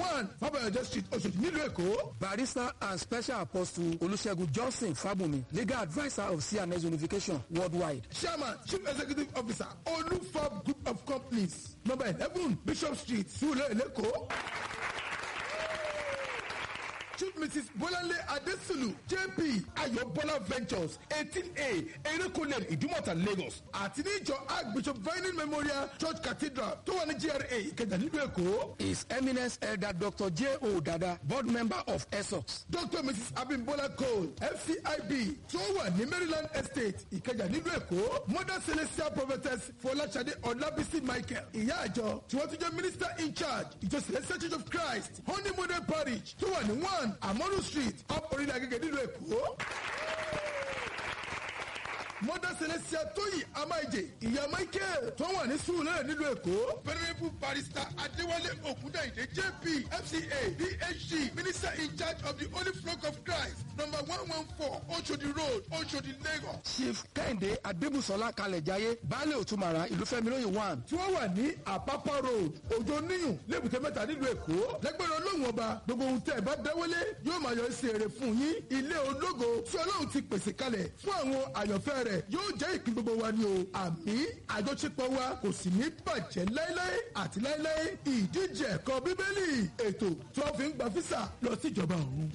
one fabayọjọ street oṣòdì nílùú èkó. barrister and special apostle olùṣègùn johnson fábùnmi legal adviser of cns unification worldwide. chairman chief executive officer olufab group of companies number eleven bishop street sule lẹ́kọ̀ọ́. chief mrs bolanle adesulu jp ayọ̀bọ́lá ventures eighteen a erékùnlé ìdúmọ̀tà lagos àti ní ìjọ archbishop vining memorial church cathedral tó wà ní gra ìkẹjà nílùú èkó. his eminence elder dr j o dada board member of esox. dr mrs abimbola cole fcib tó wà ní maryland estate ìkẹjà nílùú èkó mother celestial prophetess fọláṣadé ọlábísí michael ìyá àjọ tí wọ́n tún jẹ́ minister in charge ìjọ celestial church of christ honey model parish tó wà ní one amonu street up orílẹ̀ agége nílùú èkó mother celestia tóyì amáìjẹ ìyá michael tó wà ní sùúrù nílùú èkó. venerable barrister adéwálé ògúndàyìndé jp fca phd minister in charge of the holy flock of christ number one one four oshodi road oshodi lagos. chief kẹ́hìndé adébùsọ̀lá kalẹ̀jáyé baálé òtúmọ̀ra ìlúfẹ́milóye one. tí wọ́n wà ní àpápá road òjò níyùn lébùté mẹ́ta nílùú èkó lẹ́gbẹ̀rún olóhùn ọba gbogbo ohun tẹ́ ẹ bá dáwọ́lé yóò máa yọ sí èrè fún yín ilé ológo tí ọlọ́run ti pèsè kalẹ̀ fún àwọn àyànfẹ́ rẹ̀ yóò jẹ́ ìpín gbogbo wa ni o àmì àjọṣepọ̀ wa kò sì ní bàjẹ́ láéláé àti láéláé ìdíje ẹ̀kọ́ bíbélì ètò tí wọ́n fi ń gba físà lọ sí ìjọba ọ̀run.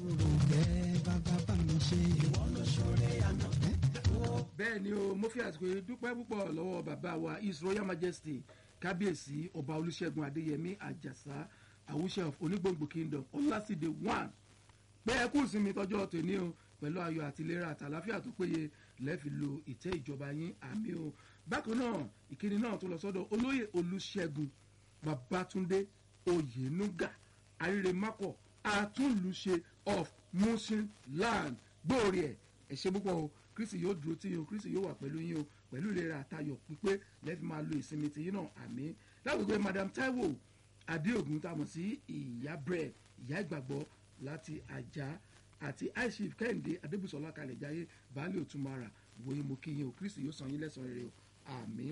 bẹ́ẹ̀ ni o mo fi àsìkò yìí dúpẹ́ púpọ̀ lọ́wọ́ bàbá wa his royal majesty kábíyèsí ọba olùṣègùn adéyẹmí àjàsá àwùṣe of onígbòǹgbò kingdom ọlásìdè one pé ẹ kú ìsinmi tọjọ́ tòní o pẹ̀lú ayọ̀ àti ìlera àtàláfíà tó péye lẹ́ẹ̀fi lo ìtẹ́ ìjọba yín àmì o bákan náà ìkíni náà tó lọ sọ́dọ̀ olóyè olùṣègùn babatunde oyenuga arírèmákọ̀ àtúnlùṣe of mushin land gbòòrè ẹ̀ ẹ̀ ṣe púpọ̀ o kristi yóò dúró tí yín o kristi yóò wà pẹ̀lú yín o pẹ̀lú ìlera àtayọ̀ pípé lẹ́ẹ̀fi máa lo ìsinmi tìyín náà àmì lágbègbè madam taiwo adéògùn tá a mọ̀ sí ìyá bread ìyá ìgbàgbọ́ láti àjà àti aishif kẹ́hìndé adébùsọ̀lá kalẹ̀ jáyé baálé òtúmọ̀ra wòye mo kí yín o kristi yóò san yín lẹ́sàn-án rere o àmì.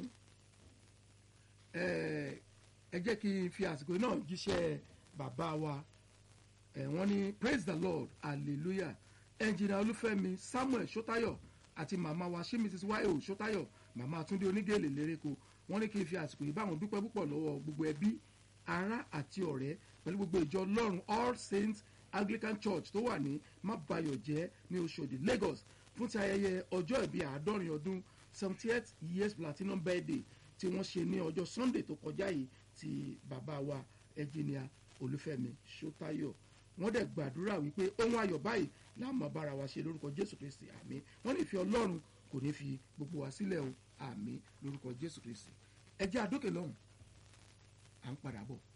ẹ jẹ́ kí n fi àsìkò náà jíṣẹ́ bàbá wa wọ́n ní praise the lord hallelujah ẹnjìnà olúfẹ́mi samuel sotayo àti màmá wa ṣé mrs yo sotayo màmá túndé onígèlè lérèkó wọ́n ní kí n fi àsìkò yìí báwọn dúpẹ́ púpọ̀ lọ́wọ́ gbogbo ẹbí ará àti ọ̀rẹ́ pẹ̀lú gbogbo ìjọ ọlọ́run all saints anglican church tó wà ní mábàyọ̀jẹ́ ní oṣòdì lagos fún ti ayẹyẹ ọjọ́ ìbí àádọ́rin ọdún seventy eight years platinum birthday tí wọ́n ṣe ní ọjọ́ sunday tó kọjá yìí ti bàbá wa ẹnjìnìà olúfẹ́mi sotayo wọ́n dẹ̀ gbàdúrà wípé ohun ayọ̀ báyìí láàmú bára wa ṣe lórúkọ jésù kristi àmì wọ́n ní ìfẹ́ ọlọ́run kò ní fi gbogbo wa sílẹ̀ o àmì lórúkọ jésù kristi ẹ jẹ́ àdókè lọ́hùn à ń padà bọ̀.